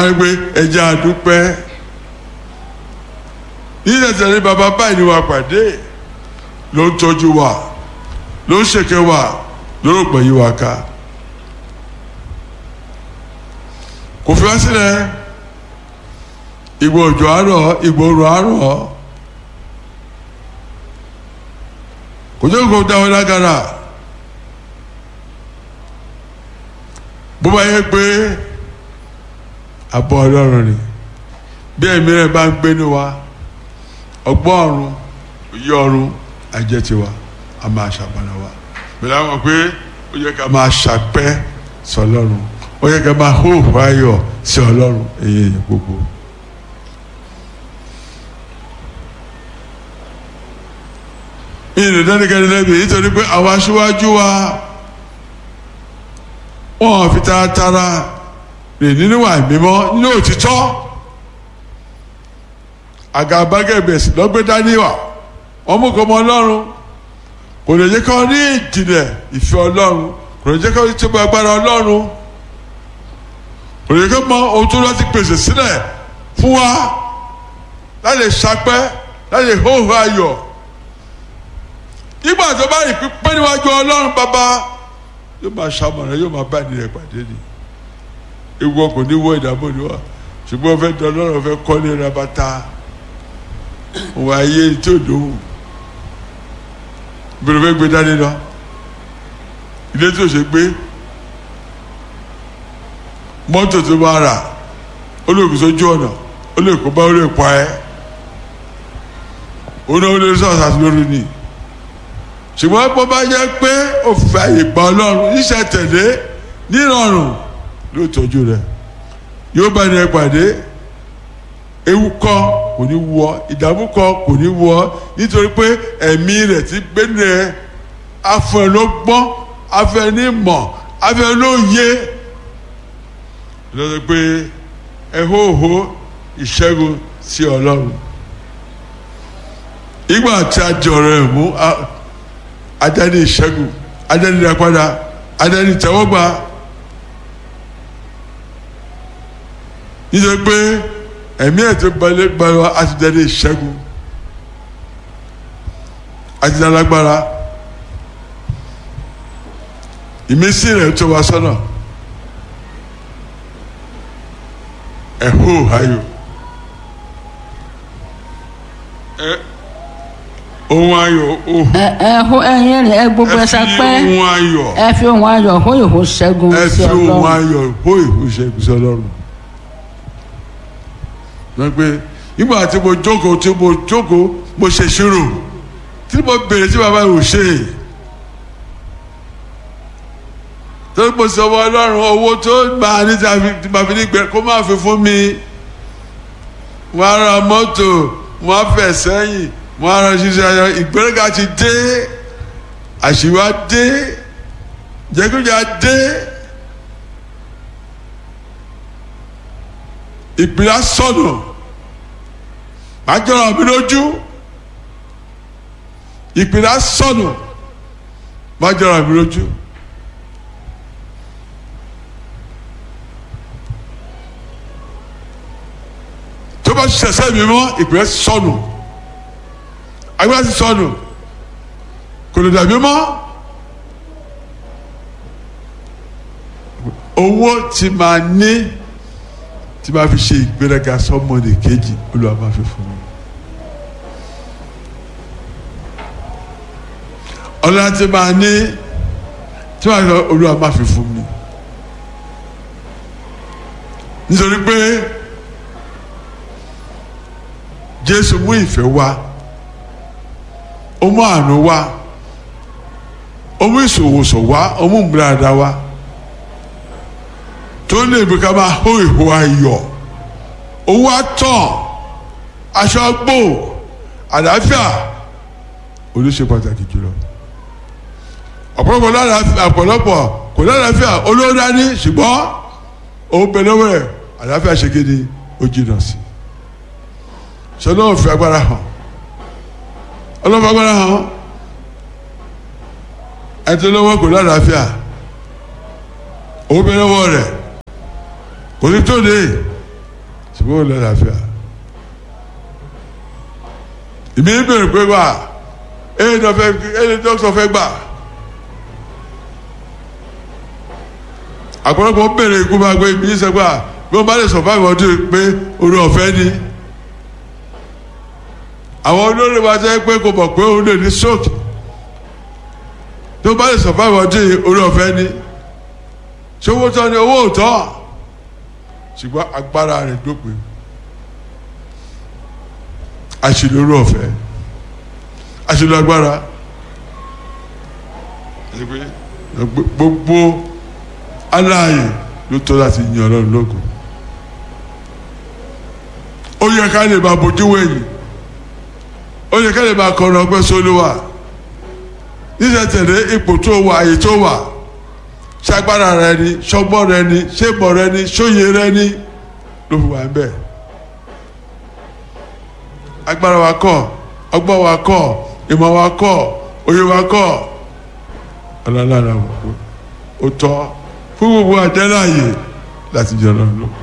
máa ń gbé ẹja àdúpẹ́ yíyá tẹ̀lé bàbá báyìí ni wà pàdé ló ń tọ́jú wa ló ń ṣèké wa ló rò pé yí wa ká kò fi wá sílẹ̀ ìgbà òjò àárọ̀ ìgbà òrò àárọ̀ kò jẹ́ kó dáwọ́ lágara bó bá yẹ pé àbọ̀ ọlọ́run ni bí ẹ̀mí rẹ̀ bá ń gbénu wa ọgbọ́n ọ̀run òye ọ̀run ajẹ́ tiwa a máa ṣàpàdà wa pẹ̀lú àwọn pé ó yẹ ká máa ṣàpẹ́ sọlọ́run ó yẹ ká máa hóòhò ayọ̀ sí ọlọ́run èyí èyí gbogbo. ìrìn dánikẹ́ni lẹ́bi nítorí pé àwọn aṣíwájú wa wọ́n fi taratara rìn nínú wà mímọ́ nínú òtítọ́ àgàbàgẹ̀bẹ̀sì lọ́gbẹ́ dání wà wọ́n mú kọ́ ọmọ ọlọ́run kò lè jẹ́ kọ́ ní ìjìnlẹ̀ ìfẹ́ ọlọ́run kò lè jẹ́ kọ́ ní tóbi agbára ọlọ́run kò lè jẹ́ kọ́ mọ ohun tó láti pèsè sílẹ̀ fún wa láti ṣapẹ́ láti hóhó ayọ̀ nígbà tó bá rí pípẹ́ níwájú ọlọ́run bàbá yóò máa ṣamọ̀ràn yóò máa bá ẹni rẹ̀ pàdé ni ewu ọkọ̀ ní wọ ìdààmú ni wà ṣùgbọ́n fẹ́ dán ọlọ́run fẹ́ kọ́lé rabata òun ayé tí ò dóhùn ìbẹ̀rẹ̀ fẹ́ gbé dání lọ ilé tí ò ṣe gbé mọ́tò tó máa rà ó lè kó sójú ọ̀nà ó lè kó bá ó lè pa ẹ́ ó náà ó lè sọ̀rọ̀ àti lórí ni ṣùgbọ́n bó bá jẹ́ pé òfin àyè gba ọlọ́run iṣẹ́ tẹ̀lé nírọ̀rùn ló tọ́jú rẹ̀ yóò bá ní ẹ pàdé ewu kọ́ kò ní wọ ìdààmú kọ́ kò ní wọ nítorí pé ẹ̀mí rẹ̀ ti gbénu ẹ̀ afọ ẹ̀ ló gbọ́n afọ ẹ̀ ní mọ̀ afọ ẹ̀ ló yé lọ́dọ̀ pé ẹ hóhó ìṣẹ́gun sí ọlọ́run ìgbà tí a jọ̀rọ̀ ẹ̀ mú adani ìṣẹ́gun adani ìdápadà adani ìtẹ́wọ́gbà nítorí pé ẹ̀mí ẹ̀ tó balẹ̀ gbayọ àti dani ìṣẹ́gun àti dálágbára ìmísí rẹ̀ tó wá sọ́nà ẹ̀hó ayò ẹ̀ ohun ayọ̀ ohun ẹ ẹ hó ẹyin rẹ ẹ gbogbo ẹ ẹ fi sapẹ́ ohun ayọ̀ ẹ fi ohun ayọ̀ hó ìhó ṣẹ́gun ẹ sí fi ohun ọlọ́run ayọ̀ hó ìhúṣẹ́ ìgbésí ọlọ́run. wọ́n pe nígbà tí mo jókòó tí mo jókòó mo ṣe ṣírò tí mo bèrè tí bàbá yìí ò ṣe tó mo sọ wọ ọlọ́run owó tó máa ní tí màá fi ní gbẹ kó má fi fún mi wọ́n á ra mọ́tò wọ́n á fẹ̀ sẹ́yìn wọ́n á ra ṣiṣẹ́ ayọ̀ ìgbéraga ti dé àṣìwá dé jẹgúdà dé ìpìlẹ̀ sọnù má jọra mi lójú ìpìlẹ̀ sọnù má jọra mi lójú. tó bá ṣẹṣẹ mi mọ ìpìlẹ̀ sọnù agbára ti sọnù kò lè dàbí mọ́. owó tí máa ní tí máa fi ṣe ìgbéraga sọmọdé kejì olúwa máa fi fún mi. ọlọ́lá tí máa ní tí máa fi olúwa máa fi fún mi. nítorí pé jésù mú ìfẹ́ wá ó mú àánú wá ó mú ìṣòwòsàn wá ó mú ìmúláradá wá tó lè bí ká máa hó ìhó ayọ̀ owó àtàn aṣọ gbò àlàáfíà olóṣè pàtàkì jùlọ ọ̀pọ̀lọpọ̀ lálàáfíà ọ̀pọ̀lọpọ̀ kò lálàáfíà olówó dání ṣùgbọ́n òun bẹ lọ́wọ́ ẹ̀ àlàáfíà ṣe kéde ó jìnnà sí sọlá òfin agbára hàn ọlọ́fọ̀ agbára hàn ẹ̀ tó lọ́wọ́ kò lálàáfíà òun bẹ lọ́wọ́ rẹ̀ kò ní tó de ṣùgbọ́n ò lálàáfíà ìmí bèrè pé wà ẹni dókítà fẹ́ gbà àpọ̀lọpọ̀ bèrè ikú máa gbé ìmí sẹ́gbà bí wọ́n bá lè survive ọdún pé orí ọ̀fẹ́ ni àwọn olórí wa jẹ́ pé kò mọ̀ pé òun lè ní stroke tó bá lè survive ọdún orí ọ̀fẹ́ ni ṣé owó tán ni owó ò tán ṣùgbọ́n agbára rẹ̀ dópin àṣìlóró ọ̀fẹ́ àṣìlò agbára gbogbo aláàyè ló tọ́ láti yan ọlọ́run lógo ó yẹ ká lè máa bójú wẹ̀yìn ó yẹ ká lè máa kọrin ọgbẹ́ sólúwà níṣẹ́ tẹ̀lé ipò tó wà àyè tó wà ṣagbára rẹ ni ṣọgbọ́n rẹ ni ṣébọ̀ rẹ ni ṣóye rẹ ni ló fi wà ń bẹ̀ agbára wa kọ́ ọgbọ́n wa kọ́ ìmọ̀ wa kọ́ òye wa kọ́ ọlọ́lára ó tọ́ fún gbogbo àjẹ́láyè láti jẹ́ ọlọ́run lọ.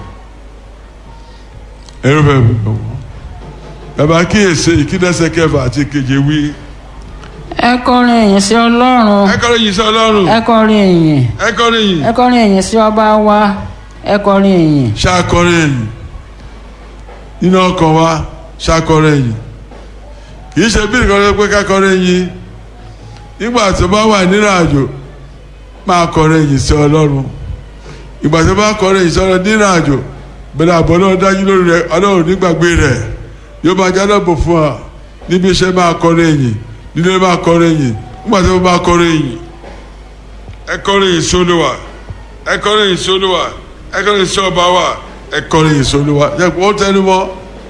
ẹ̀rọ fẹ́ mi lọ wọ́n bàbá kíyèsí ìkídẹ́sẹ̀ kẹfà àti keje wí. ẹ kọrin ìyìn sí ọlọ́run ẹ kọrin yìí sí ọlọ́run ẹ kọrin ìyìn ẹ kọrin yìí ẹ kọrin ìyìn sí ọba wa ẹ kọrin ìyìn ṣàkọrin yìí nínú ọkàn wa ṣàkọrin yìí kì í ṣe bí nǹkan tó pé ká kọrin yìí nígbà tó bá wà nínú àjò máa kọrin yìí sí ọlọ́run ìgbà tó bá kọrin yìí sí ọlọ́run nínú àjò bẹ̀rẹ̀ àbọ̀ náà dájú lórí rẹ ọlọ́run nígbàgbé rẹ yóò máa já lọ́bọ̀ fún ọ níbi iṣẹ́ máa kọrin yìí nílé máa kọrin yìí nígbà tó bá kọrin yìí ẹ kọrin yìí sólúwà ẹ kọrin yìí sólúwà ẹ kọrin yìí sí ọba wa ẹ kọrin yìí sólúwà ẹ kò ó tẹnu mọ́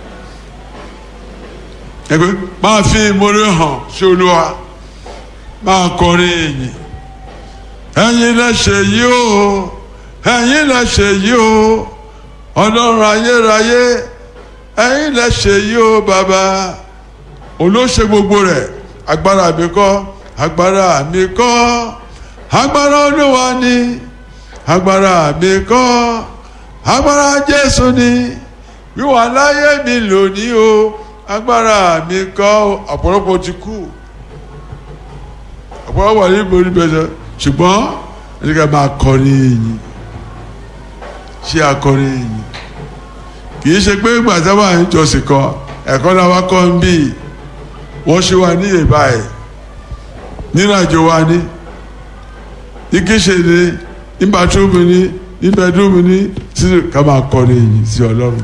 ẹ pé máa fi ìmoore hàn sí olúwa máa kọrin yìí ẹ̀yin lẹ ṣe yìí o ẹ̀yin lẹ ṣe yìí o ọlọ́run ayérayé ẹ̀yin lẹ ṣe yìí o bàbá olóṣè gbogbo rẹ̀ agbára mi kọ́ agbára mi kọ́ agbára olúwa ni agbára mi kọ́ agbára jésù ni wíwà láyé mi lónìí o agbára mi kọ́ ọ̀pọ̀lọpọ̀ ti kú ọ̀pọ̀lọpọ̀ wà ní ìborí bẹ́sẹ̀ ṣùgbọ́n ẹni ká máa kọrin yìí ṣé akọrin yìí kì í ṣe pé gbàtà wà ní ìjọsìn kan ẹ̀kọ́ náà wá kọ́ ń bí wọ́n ṣe wà ní ìbá ẹ̀ nínú àjò wa ní ní kíṣe ní ní bàtúmù ní ní bẹ́dúmù ní sí ká máa kọrin yìí sí ọlọ́run.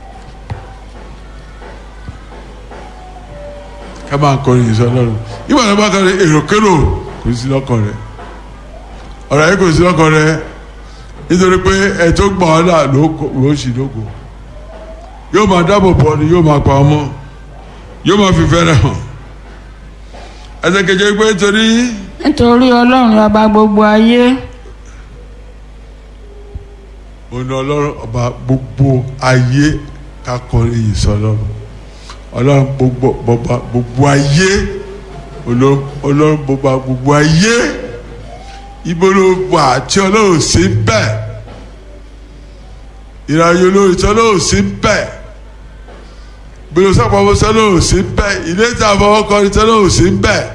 ká máa kọrin yìí sí ọlọ́run ìgbà tó bá kọrin èròkérò kò sí lọ́kàn rẹ̀ ọ̀rọ̀ yìí kò sí lọ́kàn rẹ̀ nítorí pé ẹ̀ tó gbọ̀n ọ́ là ló ṣì lóko yóò máa dáàbò bò ni yóò máa pa ọmọ yóò máa fi fẹ́rẹ̀ hàn ẹsẹ̀ kejì pé torí nítorí ọlọ́run ọba gbogbo ayé òun ọlọ́run ọba gbogbo ayé ká kọrin yìí sí ọlọ́run ọlọ́run gbogbo bọba gbogbo ayé ọlọ́run bọba gbogbo ayé ibo ló wà tí ọlọ́run sí bẹ́ẹ̀ ìrìnàjò lórí tí ọlọ́run sí bẹ́ẹ̀ gbèrò sàpamọ́ tí ọlọ́run sí bẹ́ẹ̀ ilé tí a fọwọ́ kọ́ ni tí ọlọ́run sí bẹ́ẹ̀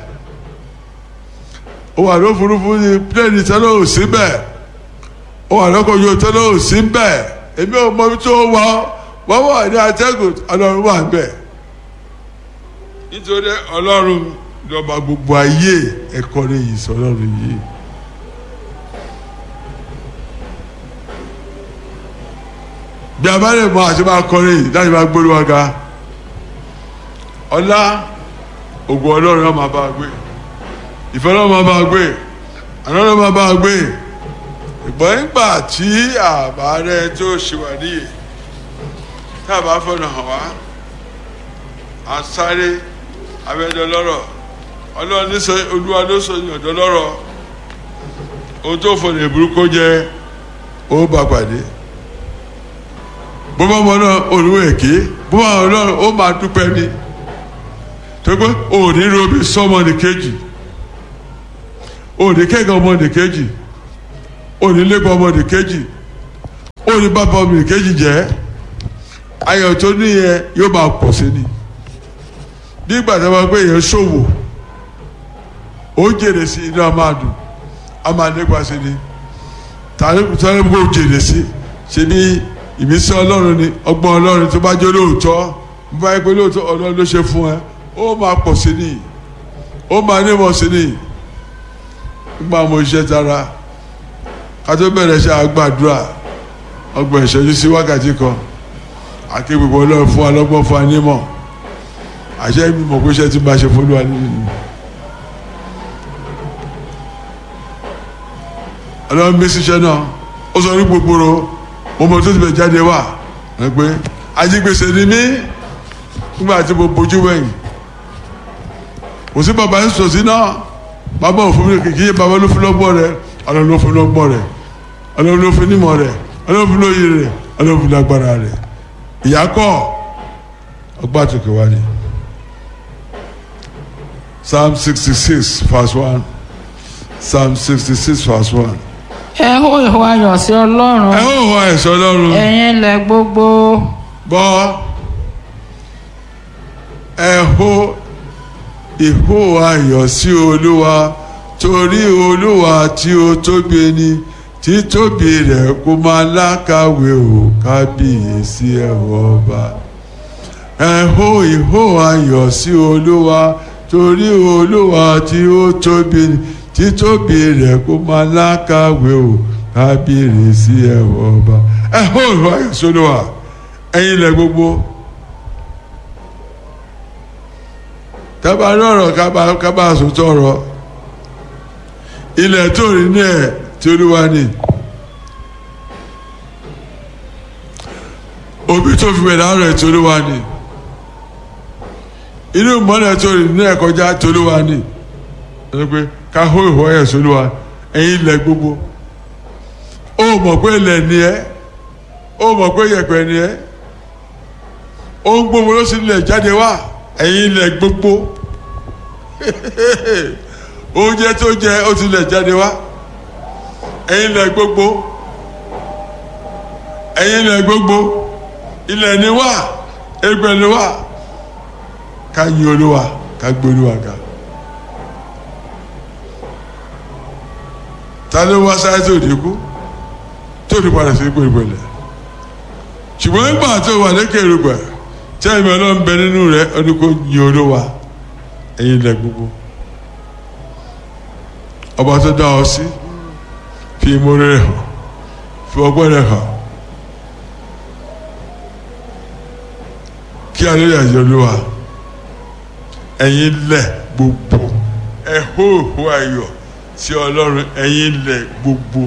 ó wà lófurufú ní pílẹ̀nì tí ọlọ́run sí bẹ́ẹ̀ ó wà lọ́kọ̀ yóò tí ọlọ́run sí bẹ́ẹ̀ èmi ò mọ ibi tó wà wọ́n wà ní atẹ́gùn ọlọ́run wà bẹ́ẹ̀ nítorí ọlọ́run lọ́ba gbogbo ayé ẹ̀kọ́ rẹ̀ yìí sọ ọlọ́run yìí. bí a bá lè mọ àti máa kọrin yìí láti máa gbórí wa ga ọlá ògùn ọlọ́run náà máa bá a gbé ìfẹ́ náà máa bá a gbé àná náà máa bá a gbé ìgbọ́n nígbà tí àbá rẹ tó ṣe wà níyè tá a bá fọ̀nà hàn wá à ń sáré abẹ́dọ̀ lọ́rọ̀ ọlọ́run ní sọ olúwa ló sọ ní ọ̀dọ́ lọ́rọ̀ ohun tó fọ̀nà ìburúkú jẹ́ ó bá pàdé bó bá mọ náà olúwa èké bó bá mọ náà ó máa dúpẹ́ ní tó pé òní robi sọmọ ní kejì òní kẹ́kẹ́ ọmọ ní kejì òní lépa ọmọ ní kejì òní bàbá ọmọ ní kejì jẹ́ ayọ̀ tó ní yẹn yóò máa pọ̀ sí ni bí ìgbà tó bá pé èèyàn ṣòwò ó jèrè sí inú a máa dùn a máa nípa sí ni tàbí tàbí kó jèrè sí ṣe bí ìmísí ọlọ́run ni ọgbọ́n ọlọ́run tó bá jẹ́ lóòótọ́ bá yẹ pé lóòótọ́ ọlọ́run ló ṣe fún ẹ ó máa pọ̀ sí ni ó máa nímọ̀ sí ni nígbà mo ṣe tara ká tó bẹ̀rẹ̀ ṣe àgbàdúrà ọgbọ̀n ìṣẹ́jú sí wákàtí kan àti gbogbo ọlọ́run fún alọ́gbọ́n fún anímọ̀ àṣẹ mi mọ̀ pé iṣẹ́ tí bá ṣe fún olúwa nínú ọlọ́run bí ṣiṣẹ́ náà ó sọ ní gbogbo ro mo mọ tó ti bẹ̀ jáde wá ẹ pé ajígbèsè ni mí nígbà tí mo bójú wẹ̀yìn kò sí bàbá ń sọ sí náà bàbá òfin mi kìkì yé bàbá ló fún lọ́gbọ́n rẹ ọlọ́run ló fún lọ́gbọ́n rẹ ọlọ́run ló fún nímọ̀ rẹ ọlọ́run fún lóye rẹ ọlọ́run fún lágbára rẹ ìyá kọ́ ọgbà tó kẹwàá ni psalm sixty six verse one psalm sixty six verse one. ẹ hó ìhó ayọ̀ sí ọlọ́run ẹ ó wọ ẹ̀sọ́ lọ́rùn ẹ̀yin ilẹ̀ gbogbo gbọ́ ẹ hó ìhó ayọ̀ sí olúwa torí olúwa tí ó tóbi ni títóbi rẹ̀ kó máa lákàwé o kábíyèsí ẹ̀wọ̀ ọba ẹ hó ìhó ayọ̀ sí olúwa torí olúwa tí ó tóbi ni títóbi rẹ̀ kó máa lákàwé o kábíyèsí ẹ̀wọ̀ ọba ẹ hó ìhó ayọ̀ sí olúwa ẹ̀yin ilẹ̀ gbogbo tábà lọ́rọ̀ kábà kábà sòtọ́ ọ̀rọ̀ ilẹ̀ tó rí ní ẹ̀ tí olúwa ní òbí tó fi wẹ̀dá rẹ̀ tí olúwa ní inú mọ́lẹ̀ tó rí ní ẹ̀ kọjá tí olúwa ní ẹni pé ká hó ìhó ẹ̀ sí olúwa ẹ̀yin ilẹ̀ gbogbo ó mọ̀ pé ilẹ̀ ni ẹ́ ó mọ̀ pé yẹ̀pẹ̀ ni ẹ́ ohun gbogbo ló sì lè jáde wá ẹ̀yin ilẹ̀ gbogbo oúnjẹ tó jẹ ó ti lè jáde wá ẹ̀yin ilẹ̀ gbogbo ẹ̀yin ilẹ̀ gbogbo ilẹ̀ ni wá ẹgbẹ́ ni wá ká yin olúwa ká gbé olúwa ga ta ló wá sáyé tó dínkù tó ní padà sí gbèrègbèrè ṣùgbọ́n nígbà tó wà lékè rúgbà tí ẹ̀mí ọlọ́run bẹ nínú rẹ̀ ọdún kò yin olúwa ẹ̀yin ilẹ̀ gbogbo ọba tó dá ọ sí fi ìmoore rẹ̀ hàn fi ọgbọ́n rẹ̀ hàn kí alẹ́ àjọ olúwa ẹ̀yin ilẹ̀ gbogbo ẹ hó ìhó ayọ̀ sí ọlọ́run ẹ̀yin ilẹ̀ gbogbo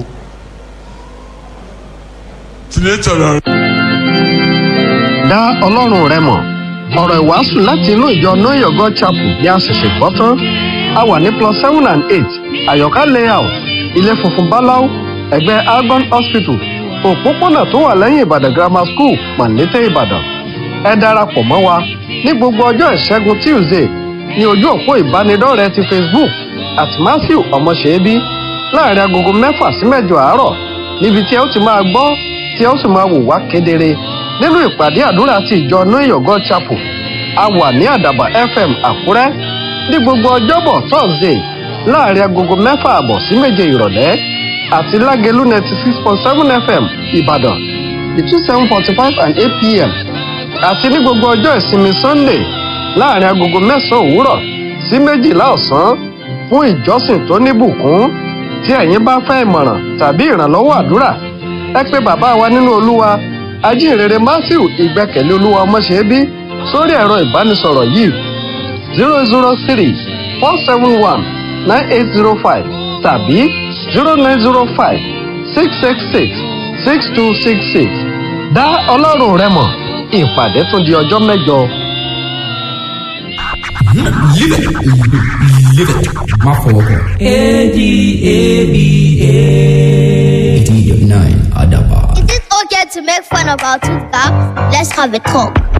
tìlẹ̀ tọ̀nà rẹ̀. dá ọlọ́run rẹ mọ̀ ọ̀rọ̀ ìwàásù láti inú ìjọ know your god chapel ní àṣẹ̀ṣẹ̀ gbọ́ tán a wà ní plus seven and eight àyọ̀ká layout ilé funfun báláú ẹ̀gbẹ́ algon hospital òpópónà tó wà lẹ́yìn ìbàdàn grammar school mọ̀lété ìbàdàn ẹ darapọ̀ mọ́ wa ní gbogbo ọjọ́ ìṣẹ́gun tuesday ní ojú òpó ìbánidọ́rẹ̀ẹ́ ti facebook at matthew ọmọṣẹ́bí láàrin agogo mẹ́fà sí mẹ́jọ àárọ̀ níbi tí ẹ ó ti máa gbọ́ tí ẹ ó sì máa wò wá kedere nínú ìpàdé àdúrà ti ìjọ know your god chapel a wà ní àdàbà fm àkúrẹ́ ní gbogbo ọjọ́bọ̀ thursday láàrin agogo mẹ́fà àbọ̀ sí méje ìrọ̀lẹ́ àti lágẹ̀lú ninety six point seven fm ìbàdàn between seven forty five and eight pm àti ní gbogbo ọjọ́ ìsinmi sunday láàrin agogo mẹ́sàn-án òwúrọ̀ sí méjìlá ọ̀sán fún ìjọsìn tó níbùkún tí ẹ̀yin bá fẹ́ ìmọ̀ràn tàbí ìrànlọ́wọ́ àdúrà ẹ pé bàbá wa nínú olúwa ajínrere matthew ìgbẹ́kẹ̀lé olúwa ọmọṣẹ́bí sórí ẹ̀rọ ìbánisọ̀rọ̀ yìí zero zero three four seven one nine eight zero five tàbí zero nine zero five six six six six two six six dá ọlọ́run rẹ mọ̀ ìpàdé tún di ọjọ́ mẹ́jọ. Live it. Live it. Má fọwọ́ kàn. A-D-A-B-A. 89 Adaba. Is it okay to make fun of our tooth gap? Let's have a talk.